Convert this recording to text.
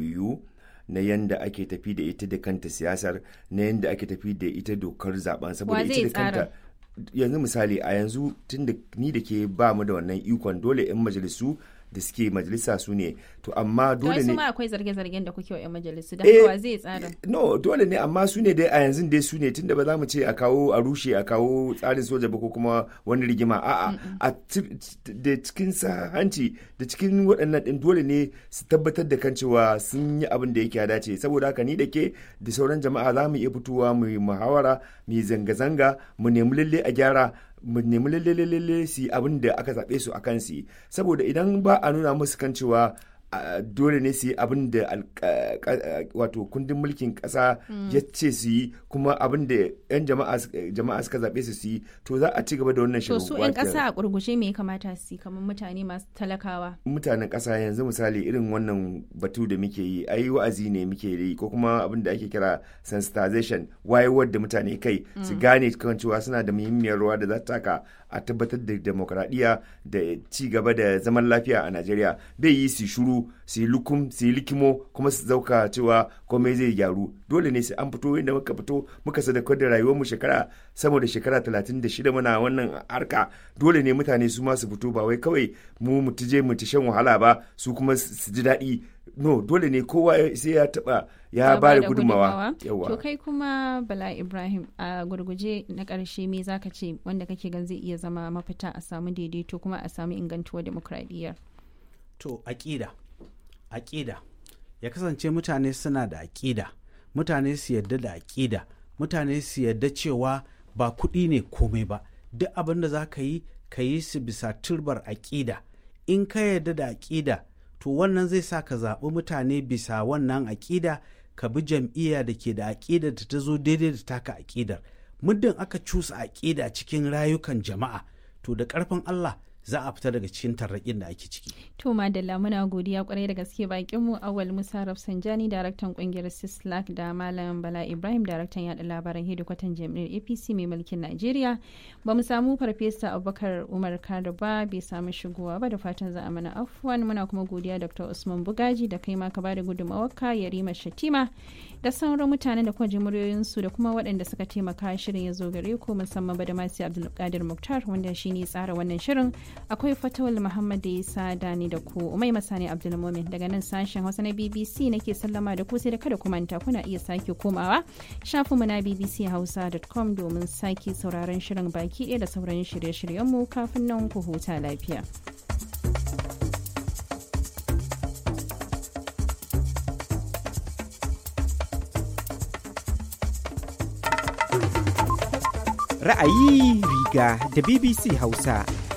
jam'iyyu na yanda ake tafi da ita da kanta siyasar na yanda ake tafi da ita dokar zaben saboda Wa zai ita da kanta yanzu misali a yanzu tun da ni da ke ba mu da wannan ikon dole 'yan majalisu da suke majalisa su ne to amma To dole su ne ma akwai zarge-zargen da kuke wa 'yan majalisu da Eh, haka wa zai tsara. no dole ne amma su ne dai a yanzu dai su ne tunda ba za mu ce a kawo a rushe a kawo tsarin soja ba ko kuma wani rigima a'a a ci- da cikin sa hanci da cikin waɗannan ɗin dole ne su tabbatar da kan cewa sun yi abin da yake ya dace saboda haka ni da ke da sauran jama'a za mu iya fitowa mu yi muhawara mu yi zanga-zanga mu nemi lalle a gyara mu nemi lalle lalle su yi abin da aka zaɓe su a kan su yi saboda idan ba a nuna musu kan cewa a dole ne su yi abin da alka- ka- wato kundin mulkin kasa ya ce su yi kuma abin da 'yan jama'a suka- jama'a suka zaɓe su su yi to za a ci gaba da wannan To shirin su 'yan ƙasa a ƙurgushe me ya kamata su yi kamar mutane masu talakawa. mutanen ƙasa yanzu misali irin wannan batu da muke yi ai wa'azi ne muke yi ko kuma abin da ake kira sensitization wayewar da mutane kai su gane kan cewa suna da muhimmiyar rawa da za ta taka a tabbatar da demokradiyya da ci gaba da zaman lafiya a Najeriya bai yi su shuru su yi lukum su yi likimo kuma su zauka cewa komai zai gyaru dole ne sai an fito inda muka fito muka sadaukar da rayuwar mu shekara sama da shekara 36 muna wannan harka dole ne mutane su ma su fito ba wai kawai mu mu tije mu ta shan wahala ba su kuma su su ji daɗi no dole ne kowa sai ya taba ya ba da gudunmawa To yawa kai kuma Bala Ibrahim a gurguje na ƙarshe me zaka ce wanda kake gan zai iya zama mafita a samu daidaito kuma a samu ingantuwar demokradiyyar. to aƙida aƙida ya kasance mutane suna da aƙida mutane su yarda da aƙida mutane su yarda cewa ba kuɗi ne komai ba duk abin da za ka yi ka yi su bisa turbar aƙida in ka yarda da aƙida to wannan zai sa ka zaɓi mutane bisa wannan aƙida ka bi jam'iyya da ke da aƙida da ta zo daidai da taka aƙidar muddin aka cusa aƙida cikin rayukan jama'a to da ƙarfin Allah za a fita daga cikin tarraƙin da ake ciki To Madalla muna godiya kwarai da gaske bakin mu Awal Musa Rafsanjani daraktan kungiyar Sislak da Malam Bala Ibrahim daraktan yada labaran hedikwatan jami'ar APC mai mulkin Najeriya. Ba mu samu farfesa Abubakar Umar Kado ba bai samu shigowa ba da fatan za a mana afuwan muna kuma godiya Dr. Usman Bugaji da kai ma ka bada gudunmawarka Yarima Shatima da sauran mutanen da kuma ji muryoyinsu da kuma waɗanda suka taimaka shirin ya zo gare ku musamman ba da masu Abdulkadir Muktar wanda shine tsara wannan shirin akwai fatawal muhammad da isa dani da ku umai masani abdulmumin daga nan sashen hausa na bbc nake sallama da ku sai da kada ku manta kuna iya sake komawa shafinmu na bbchausa.com domin sake sauraron shirin baki ɗaya da sauran shirye-shiryenmu kafin nan ku huta lafiya Ra'ayi riga da BBC Hausa.